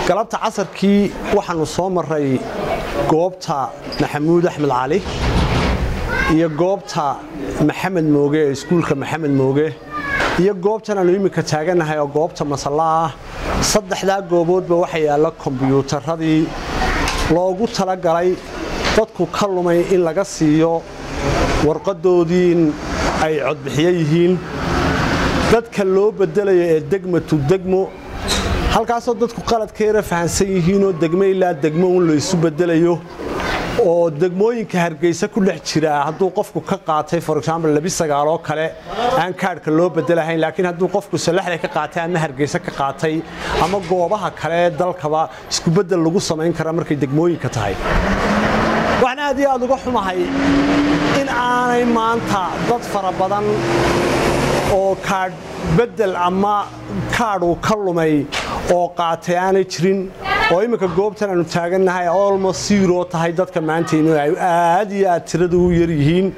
galabta casarkii waxaanu soo maray goobta maxamuud axmed cali iyo goobta maxamed mooge ee iskuulka maxamed mooge iyo goobtan aanu iminka taagannahay oo goobta masalla ah saddexdaa gooboodba waxa yaalla kombyuutaradii loogu talagalay dadku ka lumay in laga siiyo warqadoodii in ay codbixiyo yihiin dadka loo bedelayo ee degmatu degmo halkaasoo dadku qaladkeera fahansan yihiinoo degmo ilaa degmo un laysu bedelayo oo degmooyinka hargeysa ku dhex jira hadduu qofku ka qaatay for example labi sagaaloo kale aan kaadhka loo bedelahayn laakiin hadduu qofku salaxda ka qaatay ama hargeysa ka qaatay ama goobaha kale ee dalkaba iskubedel lagu samayn kara markay degmooyinka tahay waxaan aad iyo aad uga xumahay in aanay maanta dad fara badan oo kaadh bedel ama kaadhuu ka lumay oo qaatay aanay jirin oo imminka goobtan aanu taagannahay olmost zero tahay dadka maantaynu ay aad iyo aad tiradu u yar yihiin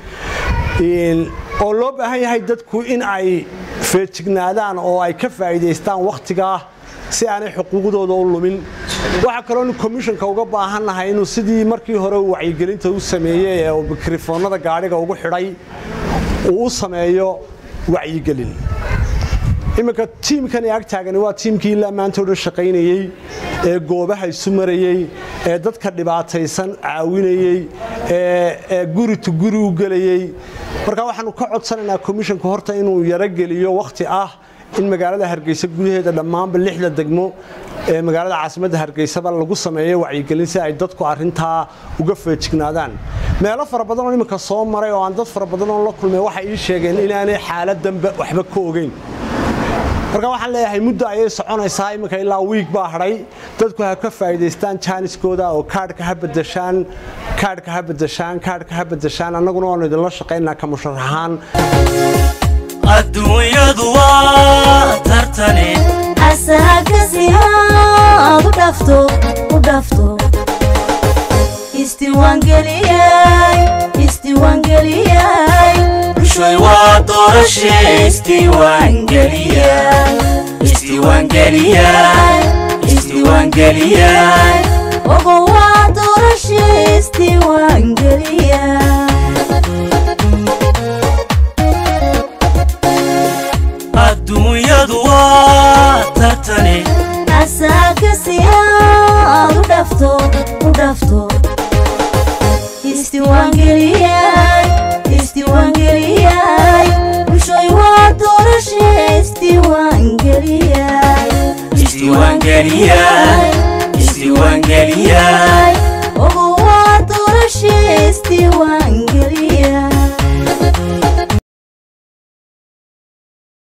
oo loo baahan yahay dadku in ay feejignaadaan oo ay ka faa'iidaystaan wakhtigaa si aanay xuquuqdooda u lumin waxaa kaloonu komishanka uga baahannahay inuu sidii markii hore uu wacyigelinta u sameeyey ee uu mikrofoonnada gaadhiga ugu xidhay uu u sameeyo wacyigelin iminka tiimkani ag taagani waa tiimkii ilaa maanta o dhan shaqaynayey ee goobaha isu marayey ee dadka dhibaataysan caawinayey ee guri tu guri u gelayey marka waxaanu ka codsanaynaa komishanku horta inuu yarogeliyo wakhti ah in magaalada hargeysa gudaheeda dhammaanba lixda degmo ee magaalada caasimadda hargeysaba lagu sameeyo wacyigelin si ay dadku arintaa uga feejignaadaan meelo fara badan oo iminka soo maray oo aan dad fara badan oo la kulmay waxay ii sheegeen inaanay xaaladanba waxba ka ogeyn marka waxaan leeyahay muddo ayay soconaysaa iminka ilaa wiig baa hadhay dadku ha ka faa'iidaystaan jaaniskooda oo kaadhka ha bedeshaan kaadhka ha bedeshaan kaadhka ha bedeshaan annaguna waanu idinla shaqaynaa ka musharaxaan adduunyadu waa tartane asahakasi aad u dhafto u dhafto isdiiwaangeliyay isdiiwaangeliyay bushoy waa doorashe isdiiwaangeliyay isdiiwaangeliyay isdiiwaangeliyay ogo waa doorashe isdiiwaangeliyay adduunyadu waa tartane asahakasi aad u dhafto u dhafto isdiiwaangeliyay isdiiwaangeliyay bushoy waa doorashe isdiiwaangeliyay isdiiwaangeliyay isdiiwaangeliyay